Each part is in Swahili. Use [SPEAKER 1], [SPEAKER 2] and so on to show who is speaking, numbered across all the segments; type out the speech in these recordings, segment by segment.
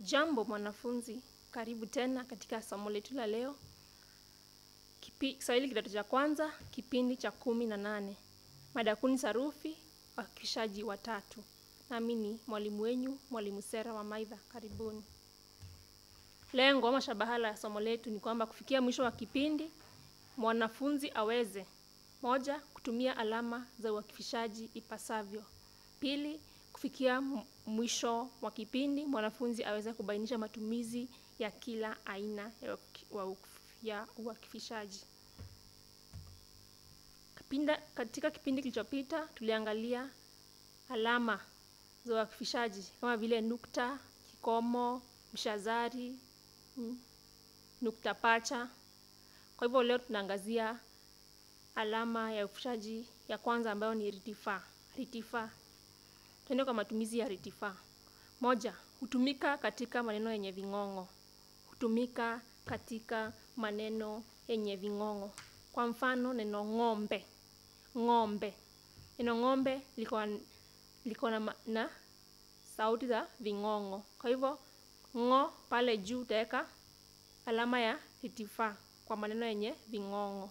[SPEAKER 1] Jambo mwanafunzi, karibu tena katika somo letu la leo. Kipi, Kiswahili kidato cha kwanza, kipindi cha kumi na nane. Mada kuu ni sarufi, wakishaji watatu. Nami ni mwalimu wenyu, mwalimu Sera wa Maitha. Karibuni. Lengo ama shabahala ya somo letu ni kwamba kufikia mwisho wa kipindi, mwanafunzi aweze moja, kutumia alama za uakifishaji ipasavyo. Pili, kufikia m- mwisho wa kipindi mwanafunzi aweze kubainisha matumizi ya kila aina ya uaki- wa uk- ya uakifishaji. Kipinda, katika kipindi kilichopita tuliangalia alama za uakifishaji kama vile nukta, kikomo, mshazari, mm, nukta pacha. Kwa hivyo leo tunaangazia alama ya uakifishaji ya kwanza ambayo ni ritifaa. Ritifaa Tuende kwa matumizi ya ritifaa. Moja, hutumika katika maneno yenye ving'ong'o. Hutumika katika maneno yenye ving'ong'o. Kwa mfano neno ng'ombe. Ng'ombe. Neno ng'ombe liko liko na, ma- na sauti za ving'ong'o. Kwa hivyo ng'o pale juu utaweka alama ya ritifaa kwa maneno yenye ving'ong'o.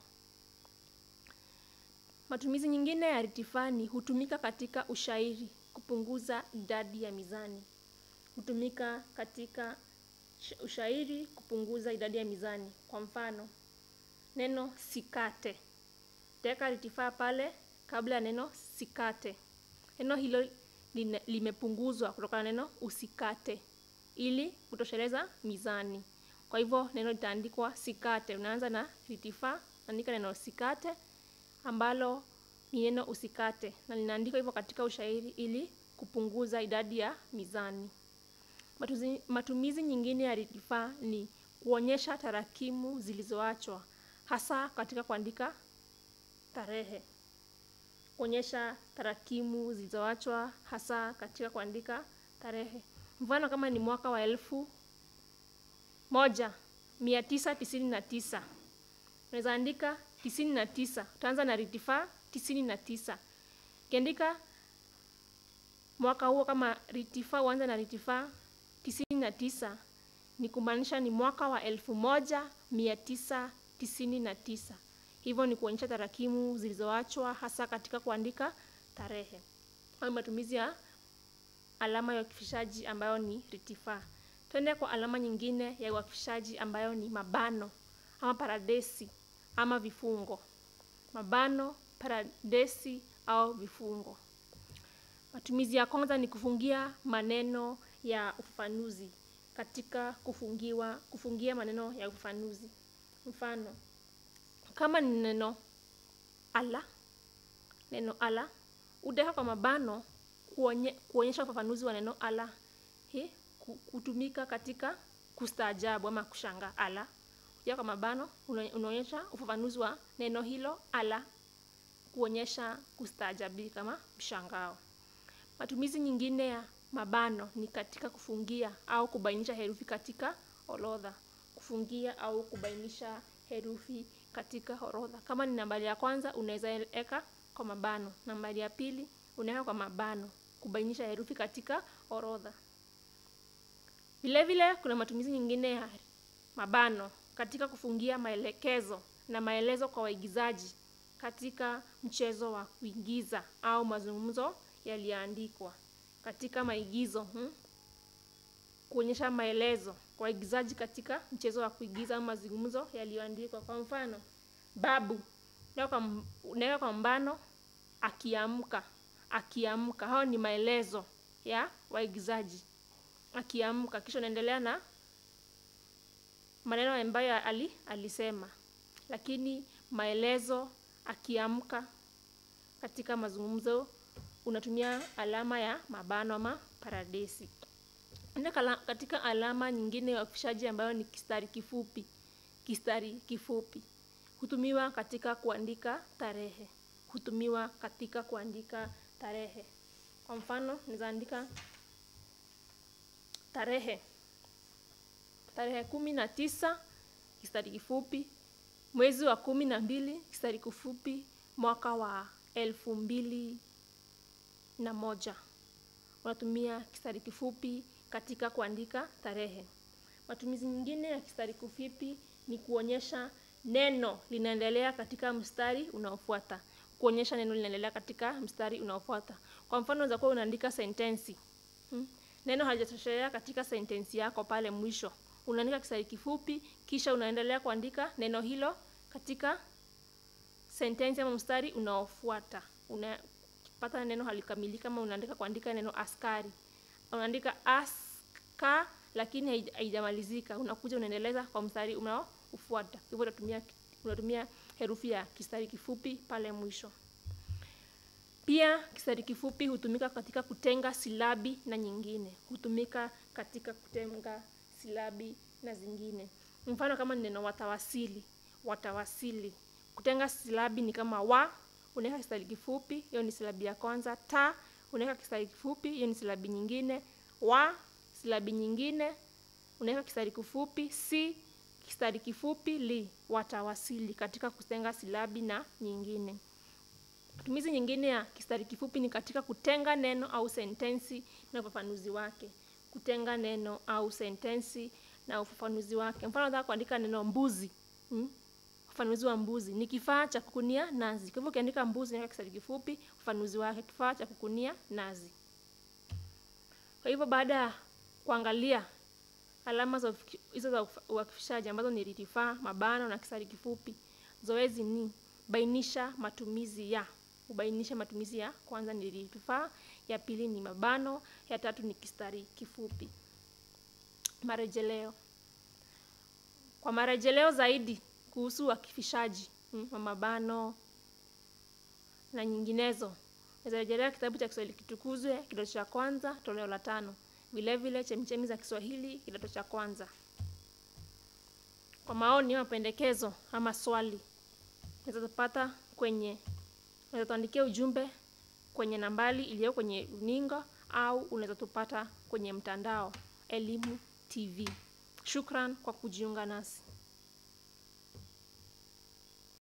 [SPEAKER 1] Matumizi nyingine ya ritifaa ni hutumika katika ushairi kupunguza idadi ya mizani. Hutumika katika sh- ushairi kupunguza idadi ya mizani. Kwa mfano, neno sikate. Teka ritifaa pale kabla ya neno sikate. Neno hilo line- limepunguzwa kutokana na neno usikate ili kutosheleza mizani. Kwa hivyo neno litaandikwa sikate. Unaanza na ritifaa, andika neno sikate ambalo ni neno usikate na linaandikwa hivyo katika ushairi ili kupunguza idadi ya mizani. Matuzi, matumizi nyingine ya ritifaa ni kuonyesha tarakimu zilizoachwa hasa katika kuandika tarehe. Kuonyesha tarakimu zilizoachwa hasa katika kuandika tarehe. Mfano kama ni mwaka wa elfu moja mia tisa tisini na tisa unaweza andika tisini na tisa utaanza na ritifaa tisini na tisa ukiandika mwaka huo kama ritifaa uanze na ritifaa tisini na tisa ni kumaanisha ni mwaka wa elfu moja mia tisa tisini na tisa hivyo ni kuonyesha tarakimu zilizoachwa hasa katika kuandika tarehe au matumizi ya alama ya uakifishaji ambayo ni ritifaa twende kwa alama nyingine ya uakifishaji ambayo ni mabano ama paradesi ama vifungo mabano paradesi au vifungo matumizi ya kwanza ni kufungia maneno ya ufafanuzi katika kufungiwa kufungia maneno ya ufafanuzi mfano kama ni neno ala neno ala utaweka kwa mabano kuonye, kuonyesha ufafanuzi wa neno ala hii ku- kutumika katika kustaajabu ama kushangaa ala ukiweka kwa mabano una- unaonyesha ufafanuzi wa neno hilo ala kuonyesha kustaajabika kama mshangao matumizi nyingine ya mabano ni katika kufungia au kubainisha herufi katika orodha kufungia au kubainisha herufi katika orodha kama ni nambari ya kwanza unaweza weka kwa mabano nambari ya pili unaweka kwa mabano kubainisha herufi katika orodha vile vile kuna matumizi nyingine ya mabano katika kufungia maelekezo na maelezo kwa waigizaji katika mchezo wa kuigiza au mazungumzo yaliyoandikwa katika maigizo hmm? kuonyesha maelezo kwa waigizaji katika mchezo wa kuigiza au mazungumzo yaliyoandikwa kwa mfano babu unaweka kwa m- unaweka kwa mbano akiamka akiamka hao ni maelezo ya waigizaji akiamka kisha unaendelea na maneno ambayo ali, alisema lakini maelezo akiamka katika mazungumzo unatumia alama ya mabano ama paradesi Enda kala- katika alama nyingine ya uakifishaji ambayo ni kistari kifupi kistari kifupi hutumiwa katika kuandika tarehe hutumiwa katika kuandika tarehe kwa mfano naweza andika tarehe tarehe kumi na tisa kistari kifupi mwezi wa kumi na mbili kistari kifupi mwaka wa elfu mbili na moja unatumia kistari kifupi katika kuandika tarehe. Matumizi nyingine ya kistari kifupi ni kuonyesha neno linaendelea katika mstari unaofuata. Kuonyesha neno linaendelea katika mstari unaofuata. Kwa mfano, unaweza kuwa unaandika sentensi. Hmm? Neno halijatoshelea katika sentensi yako pale mwisho. Unaandika kistari kifupi kisha unaendelea kuandika neno hilo katika sentensi ama mstari unaofuata. Unapata neno halikamilika kama unaandika kuandika neno askari. Unaandika aska lakini haijamalizika. Unakuja unaendeleza kwa mstari unaofuata. Hivyo unatumia unatumia herufi ya kistari kifupi pale mwisho. Pia kistari kifupi hutumika katika kutenga silabi na nyingine. Hutumika katika kutenga silabi na zingine. Mfano kama ni neno watawasili, watawasili. Kutenga silabi ni kama wa, unaweka kistari kifupi, hiyo ni silabi ya kwanza. Ta, unaweka kistari kifupi, hiyo ni silabi nyingine. Wa, silabi nyingine, unaweka kistari kifupi. Si, kistari kifupi. Li, watawasili katika kutenga silabi na nyingine. Matumizi nyingine ya kistari kifupi ni katika kutenga neno au sentensi na ufafanuzi wake. Kutenga neno au sentensi na ufafanuzi wake. Mfano, nataka kuandika neno mbuzi. Hmm? Ufafanuzi wa mbuzi ni kifaa cha kukunia nazi. Kwa hivyo ukiandika mbuzi unaweka kistari kifupi, ufafanuzi wake kifaa cha kukunia nazi. Kwa hivyo baada ya kuangalia alama hizo za uakifishaji ambazo ni ritifaa, mabano na kistari kifupi, zoezi ni bainisha matumizi ya. Ubainisha matumizi ya kwanza ni ritifaa, ya pili ni mabano, ya tatu ni kistari kifupi. Marejeleo. Kwa marejeleo zaidi kuhusu uakifishaji hmm, wa mabano na nyinginezo, naweza rejelea kitabu cha Kiswahili Kitukuzwe kidato cha kwanza toleo la tano, vilevile Chemchemi za Kiswahili kidato cha kwanza. Kwa maoni, mapendekezo ama swali, unaweza tupata kwenye, unaweza tuandikia ujumbe kwenye nambari iliyo kwenye runinga au unaweza tupata kwenye mtandao Elimu TV. Shukran kwa kujiunga nasi.